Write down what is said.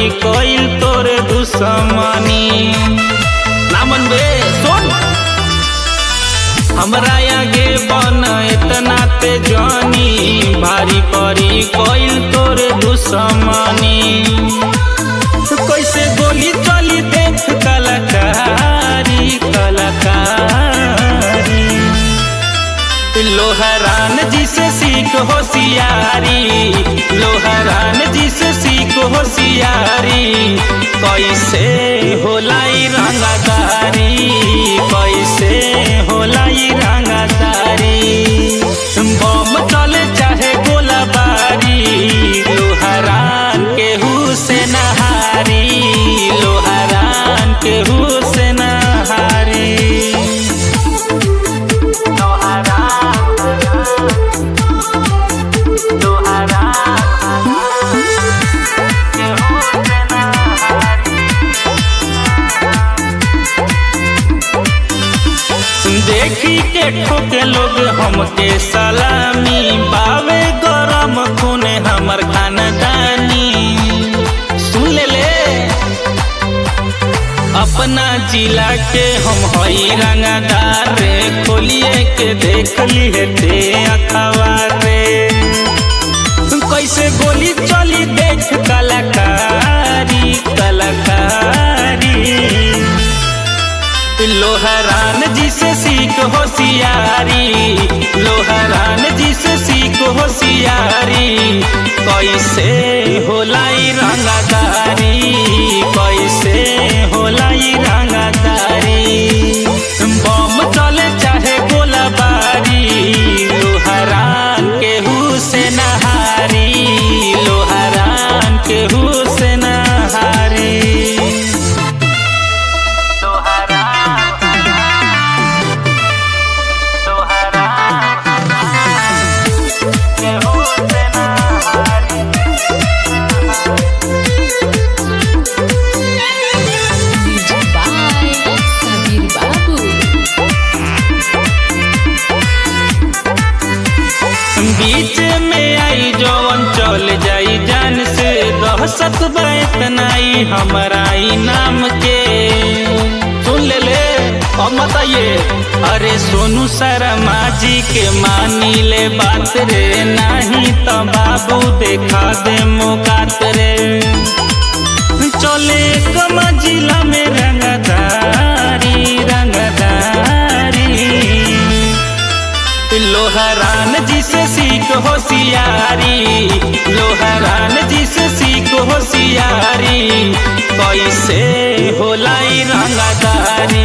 परी कोइल तोरे दुश्मनी नामन बे सुन हमरा आगे बन इतना ते जानी भारी परी कोइल तोरे दुश्मनी कैसे गोली चली देख कलाकारी कलाकारी लोहरान जी से सीख होशियारी लोहरान जी से सीख होशियारी कैसे होलाई रंगदारी कैसे होलाई रंगदारी बम चले चाहे गोलाबारी लोहरान केहू से नहारी लोहरान केहू से नहारी देखी के ठोके लोग हमके सलामी बावे गरम खूने हमर खानदानी सुन ले ले अपना जिला के हम हई रंगदार रे खोलिए के देख लिए ते अखबार रे कैसे गोली चली देख कलाकारी कलाकारी लोहरान जी से सीख होशियारी लोहरान जी से सीख होशियारी कैसे होलाई रंगदारी कैसे होलाई रंगदारी बम चले चाहे गोलाबारी लोहरान केहू से नहारी लोहरान केहू से नहारी Music by Sabir Babu. बीच में आई जवन चल जाई जान से दहशत बैतनाई हमारा नाम के सुन ले ले अब बताइए अरे सोनू शर्मा जी के मानी ले बात रे नहीं तो बाबू देखा दे मुकात रे चले कम जिला में रंगदारी रंगदारी लोहरान जी से सीख होशियारी लोहरान जी से सीख होशियारी कैसे होलाई रंगदारी